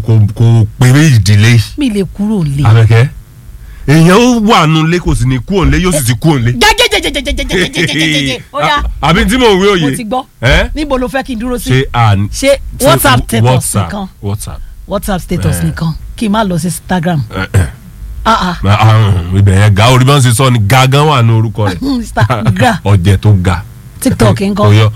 kò kò péré ìdílé mi lè kúrò lé. abẹ́kẹ́ èèyàn ó wà nù lé kò sì ní kú òǹlé yóò sì ti kú òǹlé. jẹjẹjẹjẹjẹjẹjẹjẹjẹjẹjẹ ó yá àbí tí mò ń wí òye. mo ti gbọ́ ẹ́ níbo ló fẹ́ kí n dúró sí. ṣe à ń. ṣé whatsapp status whatsapp nìkan whatsapp. whatsapp status Eh. nìkan kí n má lọ sí instagram. ẹ, ẹ. ah ah Ah, ibẹ̀ yẹn ga orí bá ń ṣe sọ ni ga gan wà ní orúkọ rẹ̀ instagram ọ̀jẹ̀ tó ga. tiktok nǹkan Oyọ.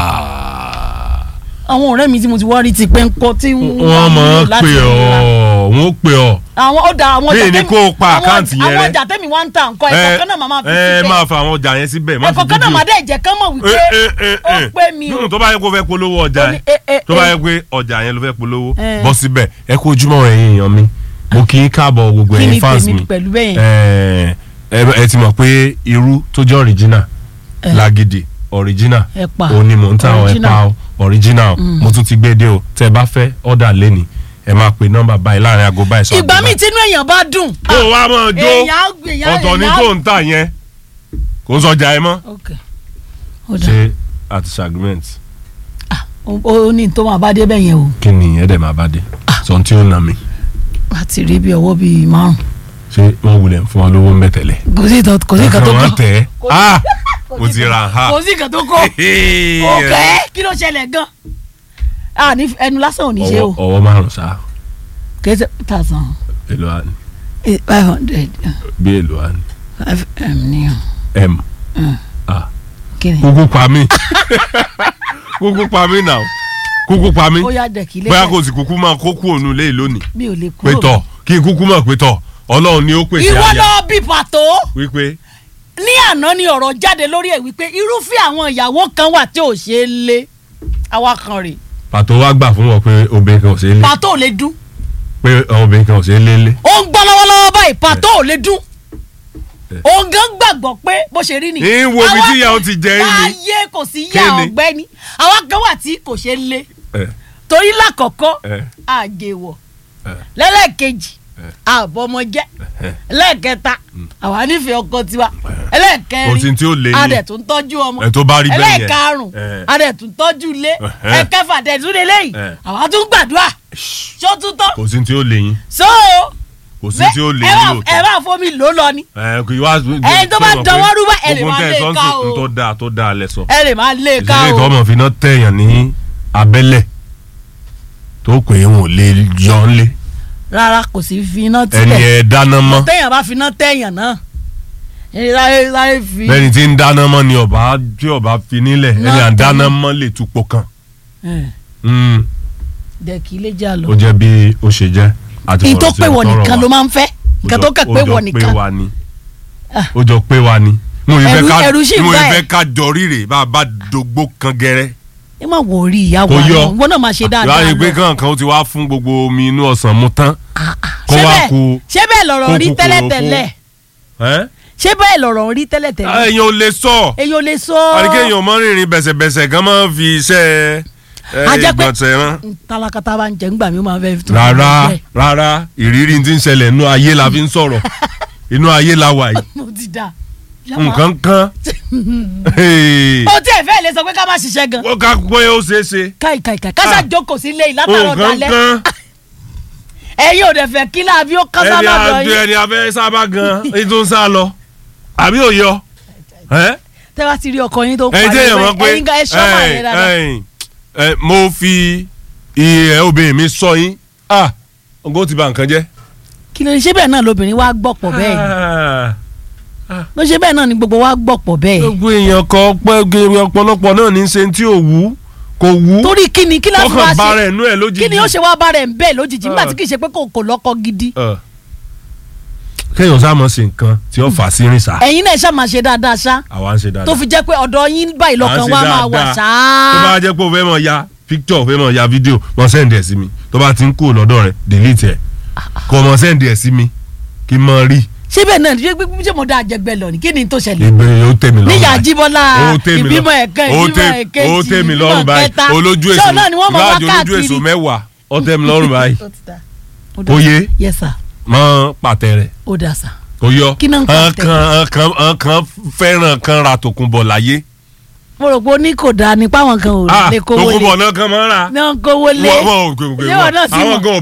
àwọn ọ̀rẹ́ mi tí mo ti wá rí ti pé ń kọ́ tí wọ́n máa ń pè ọ́ wọ́n pè ọ́ àwọn ó da àwọn Bí ọjà èni tẹ́mi- kó o pa àwọn- àkáǹtì yẹn àwọn rẹ́. ọjà tẹ́mi wá ń ta nǹkan ẹ̀kọ́ kan náà màmá fi ẹ síbẹ̀ máa fa àwọn ọjà yẹn síbẹ̀ má fi ẹ̀kọ́ kan náà fídíò. màá dé ìjẹ́ kán mọ̀ wípé Eh, eh, eh, ó eh. pé mi o Hmm, tó bá yẹ kó fẹ́ polówó ọjà Ó ní, ẹ eh, eh, tó bá eh. yẹ pé ọjà yẹn ló fẹ́ polówó Eh. bọ́ síbẹ̀ ẹ kó ojúmọ́ ẹ̀yin èèyàn mi mo kì í káàbọ̀ gbogbo kí ni ẹ̀yin fans tèmi mi pẹ̀lú bẹ́yẹn ẹ ẹ ẹ ti mọ̀ pé irú tó jẹ́ original Eh. lágídí original Ẹ̀pà. òun ni mò ń ta àwọn Original. ẹ̀pà o original mo tún ti gbé dé o tẹ́ ẹ bá fẹ́ ọ̀dà lẹ́ni ẹ máa pe nọ́mbà báyìí láàrin aago báyìí sọ ìgbà míì tínú èèyàn bá dùn. kó o wá mọ̀ jó èèyàn á gbé- èèyàn- ọ̀tọ̀ ni èèyàn á- tó ń tà yẹn kò ń sọjà ẹ mọ́ ok ó dà ṣe àti agreement ó ó ní tó máa bá dé bẹ́ẹ̀ yẹn o kí ni ẹ̀ dẹ̀ máa bá dé sọ tí ó nà mí àti rí bí ọwọ́ bíi márùn ṣé wọ́n wulẹ̀ fún ọ lówó ń bẹ̀ tẹ́lẹ̀ kò sí ìtọ́ kò sí ìkan tó wọ́n kọ́ tẹ̀ ẹ́ Kò sí- ah kò mo sí ti ìkan- ra ha kò sí ìkan tó kọ́ òkè kí ló ṣẹlẹ̀ gan a ní ẹnu lásán ò ní ṣe o ọwọ́ ọwọ́ márùn ṣá kẹsẹ̀ tàṣán èlò àní five hundred bí èlò àní five m ní o m ah kí ni kúkú pa mí kúkú pa mí náà kúkú pa mí ó yá dẹ̀kí bóyá lẹ́sẹ̀ kò sì kúkú máa kó kú òun lé lónìí mi ò lè pé kúrò tọ̀ kí n kúkú mọ̀ pé tọ̀ ọlọ́run ni ó pèsè ìwọ àyà lọ bí pàtó wípé ní àná ni ọ̀rọ̀ jáde lórí ẹ̀ wípé irúfẹ́ àwọn ìyàwó kan wà tí ò ṣe é lé àwa kan rè pàtó wá gbà fún wọn pé obìnrin kan ò ṣe é lé pàtó ò lè dún pé obìnrin kan ò ṣe é lé lé ó ń gbọ́ lọ́wọ́lọ́wọ́ báyìí pàtó ò lè dún Eh. òun gan gbàgbọ́ pé bó ṣe rí ni. Ń wo ibi Àwa tí ìyà ó kan- ti jẹ yín ni. láyé kò sí Kí yá ni? ọ̀gbẹ́ni àwa kan wà tí kò ṣe é lé ẹ torí lákọ̀ọ́kọ́ ẹ àjèwọ̀ ẹ lẹ́lẹ́kejì Eh. àbọ̀mọjẹ́ ẹ lẹ́ẹ̀kẹta àwa nífẹ̀ẹ́ ọkọ tiwa kò sí ẹlẹ́ẹ̀kẹrin tí ó lé yín adẹ̀ tún tọ́jú ọmọ ẹ tó bá rí bẹ́ẹ̀ yẹn ẹlẹ́ẹ̀karùn ẹ. adẹ̀ tún tọ́jú ilé Ẹhẹ́. ẹ̀kẹfà dẹ̀ tún lélẹ́yìn Ẹ. àwa tún gbàdúrà ṣó tún tán kò sí tí ó lé yín so kò sí tí ó lé ẹ yín bá- ẹ lóòótọ́ bá fomi lò lọ ni ẹ kò wá. Ẹni tó bá sọ pé dọwọ́ rú bá, ẹ lè gbogbo máa tẹ́ lé sọ ń ká sìn, o. n tó dáa tó dáa lẹ sọ. ẹ lè máa lé e ká ìṣẹ̀lẹ̀ o ìtọ́ ọmọ fi iná tẹ̀yàn ní abẹ́lẹ̀ tó pé wọn ò lè yọ ọ́ lé rárá kò sí fi iná ẹni tilẹ̀ ẹ dáná mọ́ téèyàn bá fi iná téèyàn náà ẹni sáré sáré fi bẹ́ẹ̀ni tí ń dáná mọ́ ni ọba tí ọba fi nílẹ̀ ẹni à ń Náà dáná tẹ̀lé. mọ́ lè túpọ̀ kan. ẹ, Mm, dẹ̀kí lè já lọ. ó jẹ́ bí ó ṣe jẹ́ àti ìyí tó fọ̀rọ̀ sí pé wọ ọ̀tọ̀ nìkan ọ̀rọ̀ ló wa. máa ń fẹ́ nǹkan tó kẹ̀ pé wọ nìkan ó jọ pé wa ni Ah. ó jọ pé wa ni mo ìfẹ́ Ẹ̀rù- ká ẹ̀rù sì ń mo bá ẹ. ìfẹ́ ká jọ ríre bá a bá dògbò kan gẹ́rẹ́. ẹ má wọ orí ìyá kò wa yọ náà wọn náà máa ṣe dáadáa láyé pé lọ. kankan ó ti wá fún gbogbo omi inú ọ̀sán mu tán kó ṣé wá bẹ́ẹ̀ ku ṣé bẹ́ẹ̀ lọ̀rọ̀ kó rí kúkúrú tẹ́lẹ̀tẹ́lẹ̀ ẹ́ ṣé bẹ́ẹ̀ lọ̀rọ̀ rí tẹ́lẹ̀tẹ́lẹ̀ èèyàn ò lè sọ èyàn ò lè sọ àdìgẹ́ èèyàn mọ́ rìnrìn bẹ̀sẹ̀bẹ̀sẹ̀ kan máa ń fi iṣẹ́ ẹ, A jẹ́ pé- ìgbọ̀nsẹ̀ rán. tálákàtà bá ń jẹ ńgbà mi ó máa fẹ́ fi rárá rárá ìrírí tí ń ṣẹlẹ̀ inú ayé la fi ń sọ̀rọ̀ inú ayé la wà yìí mo ti da nǹkan kan o tí ẹ fẹ́ lè sọ pé ká má ṣiṣẹ́ gan wọ́n ká pé ó ṣeé ṣe káì káì káì kásá Ah. jókòó sí ilé ìlátàrọ̀ nǹkan dalẹ̀ kan ẹ̀yin ò dẹ̀ fẹ́ kí láàbí ó kásá ẹni lọ́dọ̀ àjọ yín ẹni abẹ́ sábà gan ẹni tó ń sá lọ àbí òyọ tẹ́ bá ti rí ọkọ yín tó ẹni tí èèyàn pariwo mọ̀ pé ẹ̀yin gan ẹ ṣọ́ máa yẹn dáadáa ẹ̀yin, ẹ̀, mo fi iye obìnrin mi sọ yín ah ọgọ́ ti bà nǹkan jẹ́. kí ló ń ṣe bẹ́ẹ̀ náà lobìnrin wa gbọ̀pọ̀ bẹ́ẹ̀ ni ló ṣe bẹ́ẹ̀ náà ni gbogbo wa gbọ̀pọ̀ bẹ́ẹ̀ gbogbo èèyàn kan pẹ́ ọ̀pọ̀lọpọ̀ náà ní í ṣe tí ò wú kò wú torí kí ni kí láti wá kọ́kàn bá ṣe rẹ̀ nú ẹ̀ lójijì. kí ni ó ṣe wá bá rẹ̀ ń bẹ́ẹ̀ lójijì nígbà Ah. tí kì í ṣe pé kò kò lọ́kọ gidi Ẹ. kéèyàn sá mọ̀ sí nǹkan tí ó fà sí rìn sá ẹ̀yin náà ṣáà máa ṣe dáadáa ṣá àwa ń ṣe dáadáa. tó fi jẹ́ pé ọ̀dọ̀ yín báyìí lọ́kàn À ń ṣe wa máa wà dáadáa. ṣáá tó bá jẹ́ pé o fẹ́ mọ̀ ya picture o fẹ́ mọ̀ ya video mọ̀ send ẹ̀ sí mi tó bá ti ń kúrò lọ́dọ̀ rẹ̀ delete ẹ̀ kò mọ̀ send ẹ̀ sí mi kí n mọ̀ rí ṣé bẹ́ẹ̀ náà ṣé pé ṣé mo dá àjẹgbẹ́ lọ ni kí ni tó ṣẹlẹ̀ ìbéèrè ó tẹ̀ mí lọ́rùn níyà báyìí. jíbọ́lá Ó tẹ́ mi lọ- ìbímọ ẹ̀kan ó ìbímọ tẹ́- ẹ̀kejì ó tẹ́ mi ìbímọ lọ́rùn báyìí kẹta olójú ṣé èso òun náà ni wọ́n mọ̀ wá ìbáàjò olójú káàkiri èso mẹ́wàá ó tẹ́ mi lọ́rùn báyìí Ó ti dà. Ó dà. Ó yé? yes sir mọ́ pàtẹ rẹ̀ ó dà sà kò yọ Kí náà ń pàtẹ? kan kan kan fẹ́ràn kan ra tòkunbọ̀ láyé mo rò pé ó ní kò dáa nípa àwọn kan ò ah lè kówó lé tòkunbọ̀ náà kan máa ń ra náà kówó lé wọ́n wọ́n Ṣé wọn náà sì àwọn mọ̀? gan